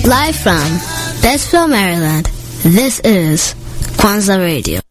Live from Bettsville, Maryland, this is Kwanza Radio.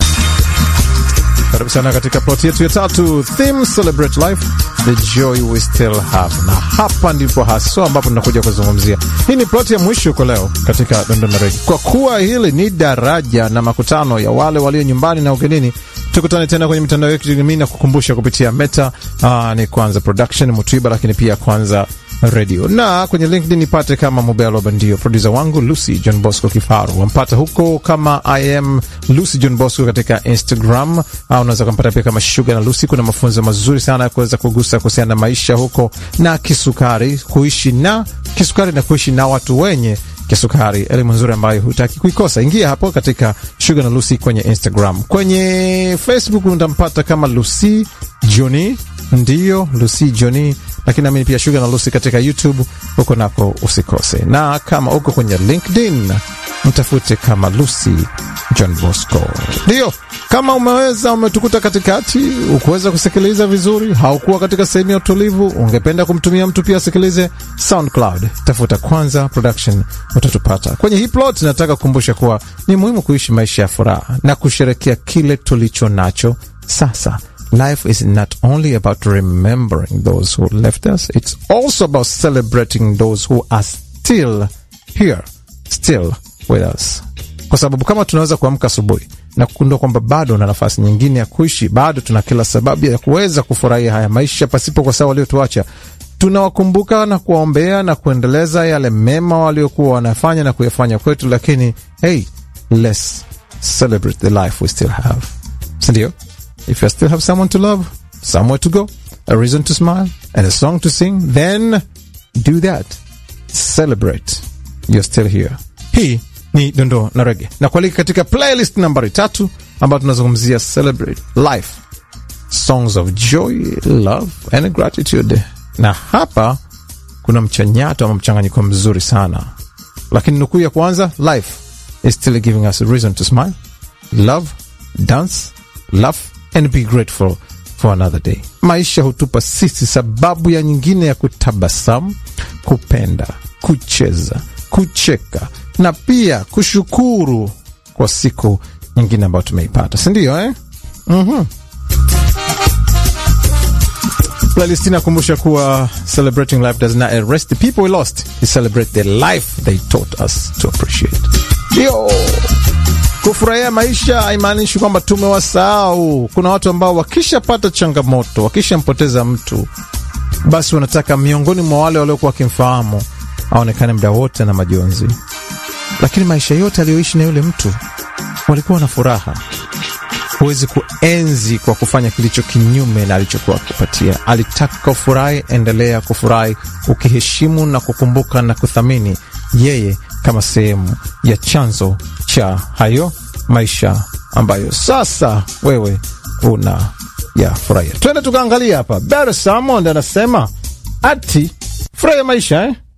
Karibu sana katika plot yetu ya tatu, theme celebrate life the joy we still have, na hapa ndipo haswa ambapo tunakuja kuzungumzia. Hii ni plot ya mwisho kwa leo katika Dondona Regi, kwa kuwa hili ni daraja na makutano ya wale walio nyumbani na ugenini. Tukutane tena kwenye mitandao yetu kijamii na kukumbusha kupitia Meta. Aa, ni Kwanza Production Mutwiba, lakini pia Kwanza Radio na kwenye LinkedIn nipate kama Mobelo Bandio. Produsa wangu Lucy John Bosco Kifaru wampata huko kama I am Lucy John Bosco katika Instagram, au unaweza kumpata pia kama Sugar na Lucy. Kuna mafunzo mazuri sana ya kuweza kugusa kuhusiana na maisha huko na kisukari, kuishi na kisukari na kuishi na watu wenye kisukari, elimu nzuri ambayo hutaki kuikosa. Ingia hapo katika Sugar na Lucy kwenye Instagram. Kwenye Facebook utampata kama Lucy Johnny, ndiyo Lucy Johnny lakini namini pia Sugar na Lucy katika YouTube, huko nako usikose. Na kama uko kwenye LinkedIn mtafute kama Lucy John Bosco. Ndiyo, kama umeweza umetukuta katikati, ukuweza kusikiliza vizuri, haukuwa katika sehemu ya utulivu, ungependa kumtumia mtu pia asikilize SoundCloud, tafuta Kwanza Production, utatupata kwenye hii plot. Nataka kukumbusha kuwa ni muhimu kuishi maisha ya furaha na kusherekea kile tulicho nacho sasa. Life is not only about remembering those who left us, it's also about celebrating those who are still here, still with us. Kwa sababu kama tunaweza kuamka asubuhi na kugundua kwamba bado na nafasi nyingine ya kuishi, bado tuna kila sababu ya kuweza kufurahia haya maisha pasipo kwa sawa waliotuacha, tunawakumbuka na kuwaombea na kuendeleza yale mema waliokuwa wanafanya na kuyafanya kwetu, lakini hey, let's celebrate the life we still have, sindio? If you still have someone to love, somewhere to go, a reason to smile, and a song to sing, then do that. Celebrate. You're still here. Hii ni Dondoo na Rege na kualika katika playlist nambari tatu ambayo tunazungumzia celebrate life, songs of joy, love and gratitude. Na hapa kuna mchanyato ama mchanganyiko mzuri sana, lakini nukuu ya kwanza, life is still giving us a reason to smile, love, dance, laugh and be grateful for another day. Maisha hutupa sisi sababu ya nyingine ya kutabasamu, kupenda, kucheza, kucheka na pia kushukuru kwa siku nyingine ambayo tumeipata, si ndio eh? mm-hmm. Playlist inakumbusha kuwa celebrating life does not arrest the people we lost, we celebrate the life they taught us to appreciate. Yo! Kufurahia maisha haimaanishi kwamba tumewasahau. Kuna watu ambao wakishapata changamoto, wakishampoteza mtu, basi wanataka miongoni mwa wale waliokuwa wakimfahamu aonekane muda wote na majonzi, lakini maisha yote aliyoishi na yule mtu walikuwa na furaha. Huwezi kuenzi kwa kufanya kilicho kinyume na alichokuwa akupatia. Alitaka ufurahi, endelea kufurahi, ukiheshimu na kukumbuka na kuthamini yeye kama sehemu ya chanzo cha hayo maisha ambayo sasa wewe una ya furahia. Twende tukaangalia hapa. Barry Salmond anasema ati furahia maisha eh?